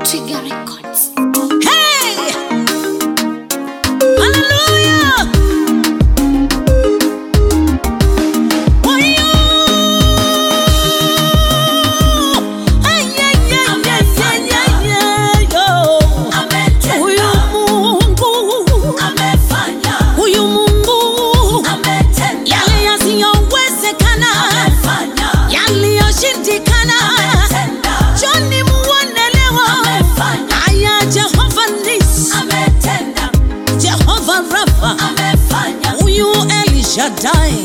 Trigger Records. Hey! Hallelujah! Wayo! Ay, ay, ay, ay, ay, ay, ay, yo. Huyu Mungu, huyu Mungu, yale yasiyowezekana, yaliyoshindikana, Joni muonelewa. Aya, Jehova Nisi, Jehova Rafa, huyu El Shaddai,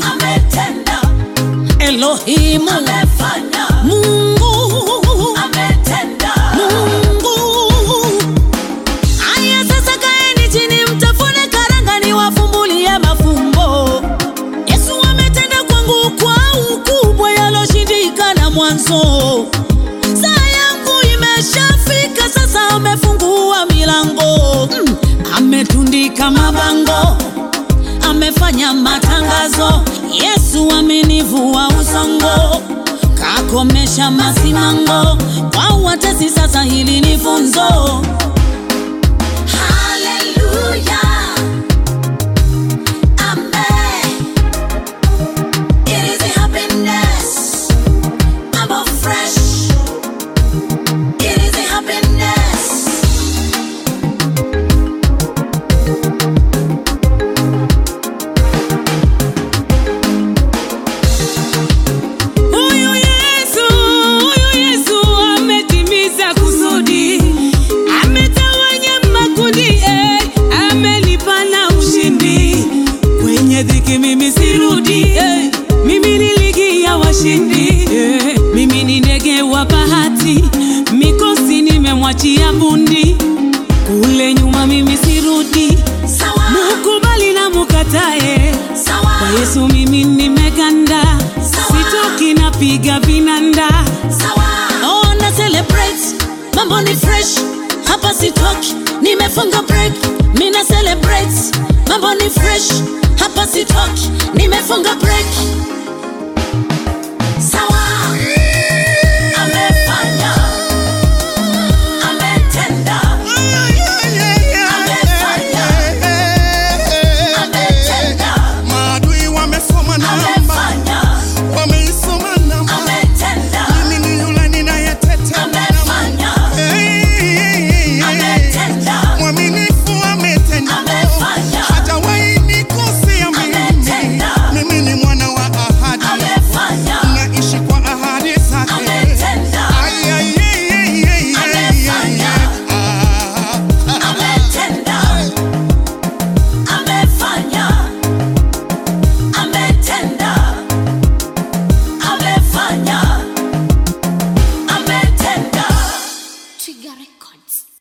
Elohimu, Mungu, Mungu. Aya, sasa kaeni chini, mtafune karanga, niwafumbulie mafumbo. Yesu ametenda kwangu kwa ukubwa, yaloshindikana mwanzo. Saa yangu imeshafika, sasa amefungua milango mm. Ametundika mabango, amefanya matangazo. Yesu amenivua usongo, kakomesha masimango. Kwa watesi sasa, hili ni funzo. Huyu Yesu, huyu Yesu ametimiza kusudi, ametawanya makundi, eh, amenipa na ushindi. Kwenye dhiki mimi sirudi, eh, mimi ni ligi ya washindi, eh, mimi ni ndege wa bahati, mikosi nimemwachia bundi. Kule nyuma mimi sirudi, mukubali na mukatae, kwa Yesu mimi nimeganda, sitoki napiga vinanda. Oh, na celebrate, mambo ni fresh, hapa sitoki, nimefunga break. Mina celebrate, mambo ni fresh, hapa sitoki, nimefunga break. Maadui wamesoma namba, wameisoma namba. Mimi ni yule ninayeteta namba. Hey, hey, hey. Mwaminifu ametenda, hajawahi nikosea mimi. Mimi ni mwana wa ahadi, naishi kwa ahadi zake. Ay, ay, ay, ay, ay, ay, ay, ay. Ah. Trigger Records.